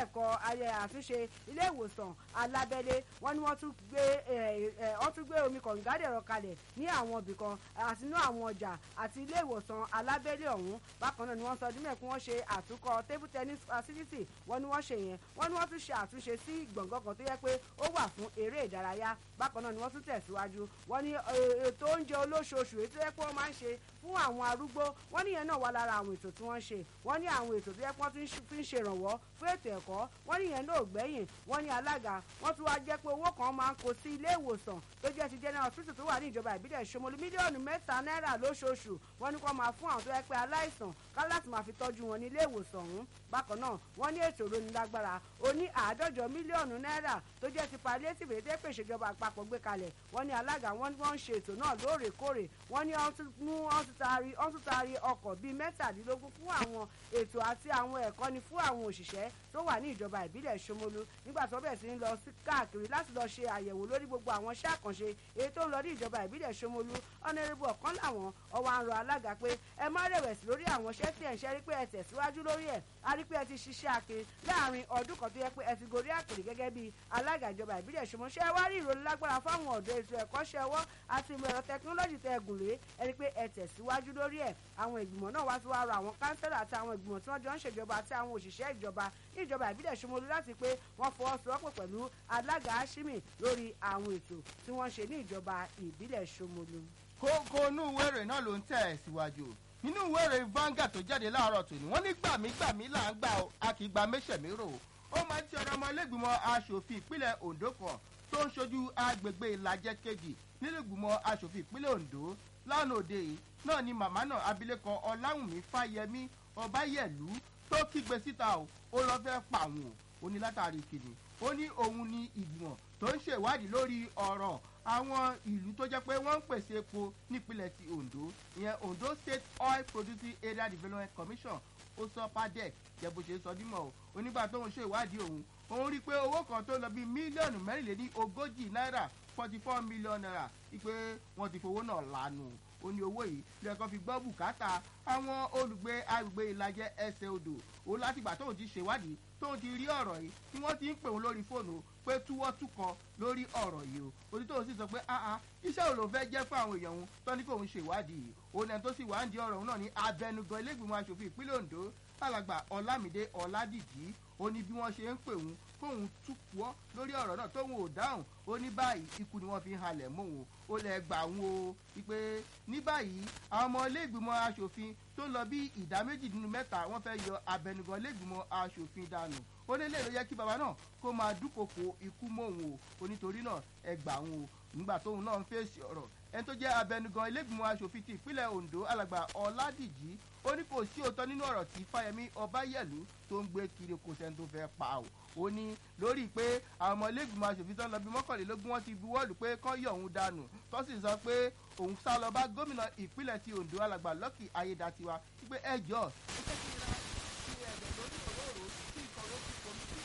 ẹ̀kọ́ ayẹ àtúnṣe ilé ìwòsàn alábẹ́lé wọ́n ní wọ́n tún gbé wọ́n tún gbé omi kọ̀ǹgádẹ̀rọ kalẹ̀ ní àwọn ibì kan àti inú àwọn ọjà àti ilé ìwòsàn alábẹ́lé ọ̀hún bákan náà ni wọ́n sọ ọdún mẹ́kún wọ́n ṣe àtúnkọ́ table tennis facility wọ́n ní wọ́n ṣe yẹn wọ́n ní wọ́n tún ṣe àtúnṣe sí gbọ̀ngàn kan tó yẹ pé ó wà fún eré ìdárayá bákan náà ni wọ́n tún tẹ̀síwájú wọ́n ní ètò oúnjẹ olóṣooṣù èyí tó yẹ pé wọ́n máa ń ṣe fún àwọn arúgbó wọ́n níyẹn náà wà lára àwọn ètò tí wọ́n ń ṣe wọ́n ní àwọn ètò tó yẹ pé wọ́n fi ń ṣèrànwọ́ fún ètò ẹ̀kọ́ wọ́n níyẹn náà ò gbẹ́yìn wọ́n ní alága wọ́n tún wá jẹ́ pé owó kan máa ń kó sí ilé ìwòsàn tó jẹ́ ti general hospital tó wà ní ìjọba ìbílẹ̀ Ṣómólú mílíọ̀nù mẹ́ta náírà lóṣooṣù wọ́n ní kó máa fún àwọn tó yẹ pé aláìsàn ká láti máa fi tọ́jú wọn ní ilé ìwòsàn ọ̀hún bákan náà wọ́n ní ètò ìrónilágbára ó ní àádọ́jọ mílíọ̀nù náírà tó jẹ́ ti palliative èdè pé ìṣèjọba àpapọ̀ gbé kalẹ̀ wọ́n ní alága wọ́n ní wọ́n ń ṣe ètò náà lóòrèkóòrè wọ́n ní wọ́n tún taari ọkọ̀ bíi mẹ́tàdínlógún fún àwọn ètò àti àwọn ẹ̀kọ́ni fún àwọn òṣìṣẹ́ tó wà ní ìjọba ìbílẹ̀ Ṣómólú nígbà tó bẹ̀rẹ̀ sí ń lọ sí káàkiri láti lọ ṣe àyẹ̀wò lórí gbogbo àwọn iṣẹ́ àkànṣe èyí tó ń lọ ní ìjọba ìbílẹ̀ Ṣómólú ọ̀nẹ́rẹ́bù ọ̀kan làwọn ọwọ́ à ń rọ alága pé ẹ má rẹ̀wẹ̀sì lórí àwọn iṣẹ́ tí ẹ̀ ń ṣe rí pé ẹ tẹ̀síwájú lórí ẹ̀ a rí pé ẹ ti ṣiṣẹ́ akin láàrin ọdún kan tó yẹ pé ẹ ti gorí àkèrè gẹ́gẹ́ bí alága ìjọba ìbílẹ̀ Ṣómólú ṣé ẹ wá rí ìrónilágbára fáwọn ọ̀dọ́ ètò ẹ̀kọ́ṣẹ́ ọwọ́ àti ìmọ̀ ẹ̀rọ tẹkinọ́lọ́jì tẹ ẹ̀gùn lé ẹ rí pé ẹ tẹ̀síwájú lórí ẹ̀ àwọn ìgbìmọ̀ náà wá sí wá rọ àwọn kánsẹ́lọ̀ àti àwọn ìgbìmọ̀ tí wọ́n jọ ń ṣèjọba àti àwọn òṣìṣẹ́ ìjọba ní ìjọba ìbílẹ̀ Ṣómólú láti pé wọ́n fọwọ́sowọ́pọ̀ pẹ̀lú alága Ashimi lórí àwọn ètò tí wọ́n ṣe ní ìjọba ìbílẹ̀ Ṣómólú. kókó inú ìwé ìròyìn náà ló ń tẹ̀ síwájú nínú ìwé ìròyìn Vanguard tó jáde láàárọ̀ tòní wọ́n ní gbàmígbàmí là ń gbà ó a kì í gba méṣẹ̀mérò ó máa ń ti ọ̀rọ̀ ọmọ ilégbìmọ̀ aṣòfin ìpínlẹ̀ Ondo kan tó ń ṣojú agbègbè ìlàjẹ kejì nínú ìgbìmọ̀ aṣòfin ìpínlẹ̀ Ondo lánàá òde yìí náà ni màmá náà abilékọ Ọláwùnmí Fáyẹmí Ọbáyẹlú tó kígbe síta o ó lọ fẹ́ pa àwọn o ó ní látàrí kìnnì ó ní òun ni ìgbìmọ̀ tó ń ṣèwádìí lórí ọ̀rọ̀ àwọn ìlú tó jẹ́ pé wọ́n ń pèsè epo nípínlẹ̀ ti Ondo ìyẹn Ondo State Oil Producing Area Development Commission ó sọ padec jẹ́ bó ṣe sọ dímọ̀ o onígbà tóun ṣe ìwádìí òun òun rí i pé owó kan tó lọ bíi mílíọ̀nù mẹ́rìnléní ogójì náírà forty four million naira wípé wọ́n ti fowó náà lànà ó ní owó yìí lẹ́ẹ̀kan fi gbọ́ bùkátà àwọn olùgbé agbègbè ìlàjẹ ẹsẹ̀ odò ó látìgbà tóun ti ṣèwádìí tóun ti rí ọ̀rọ̀ yìí tí wọ́n ti ń pè wọ́n lórí fóònù pé túwọ́ túkan lórí ọ̀rọ̀ yìí o orí tóun sì sọ pé áá iṣẹ́ wo ló fẹ́ jẹ́ fún àwọn èèyàn òun tó ní kóun ṣèwádìí yìí òun ẹni tó sì wá ń di ọ̀rọ̀ òun náà ní abẹnugan ilégbìmọ̀ asòfin ìpínlẹ̀ Ondo alàgbà Ọlámídé Ọládìjì ó ní bí wọ́n ṣe ń pè òun kóun túpọ̀ lórí ọ̀rọ̀ náà tóun ò dáhùn ó ní báyìí ikú ni wọ́n fi ń halẹ̀ mọ́ òun ó lẹ gbà òun o wípé ní báyìí àwọn ọmọ iléègbìmọ̀ asòfin tó lọ bí ìdá méjì nínú mẹ́ta wọ́n fẹ́ yọ abẹnugan iléègbìmọ̀ asòfin dànù ó ní léèrè yẹ kí baba náà kó máa dúnkokò ikú mọ́ òun o onítorí náà ẹ gbà òun o nígbà tóun náà ń fèsì ọ̀rọ̀ ẹni tó jẹ́ abẹnugan ilégbìmọ̀ asòfin ti ìpínlẹ̀ Ondo alàgbà Ọládìjì ó ní kò sí òótọ́ nínú ọ̀rọ̀ tí Fáyẹmí Ọbáyẹ̀lú tó ń gbé kiri kò sẹ́ni tó fẹ́ pa o ó ní lórí pé àwọn ọmọ ilégbìmọ̀ asòfin tó ń lọ bí mọ́kànlélógún wọ́n ti buwọ́lù pé kán yọ òun dànù tó sì sọ pé òun sá lọ bá gómìnà ìpínlẹ̀ ti Ondo alàgbà Lucky Ayédatiwa wípé ẹ jọ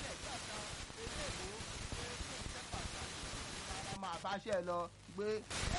máa bá ṣe lọ pé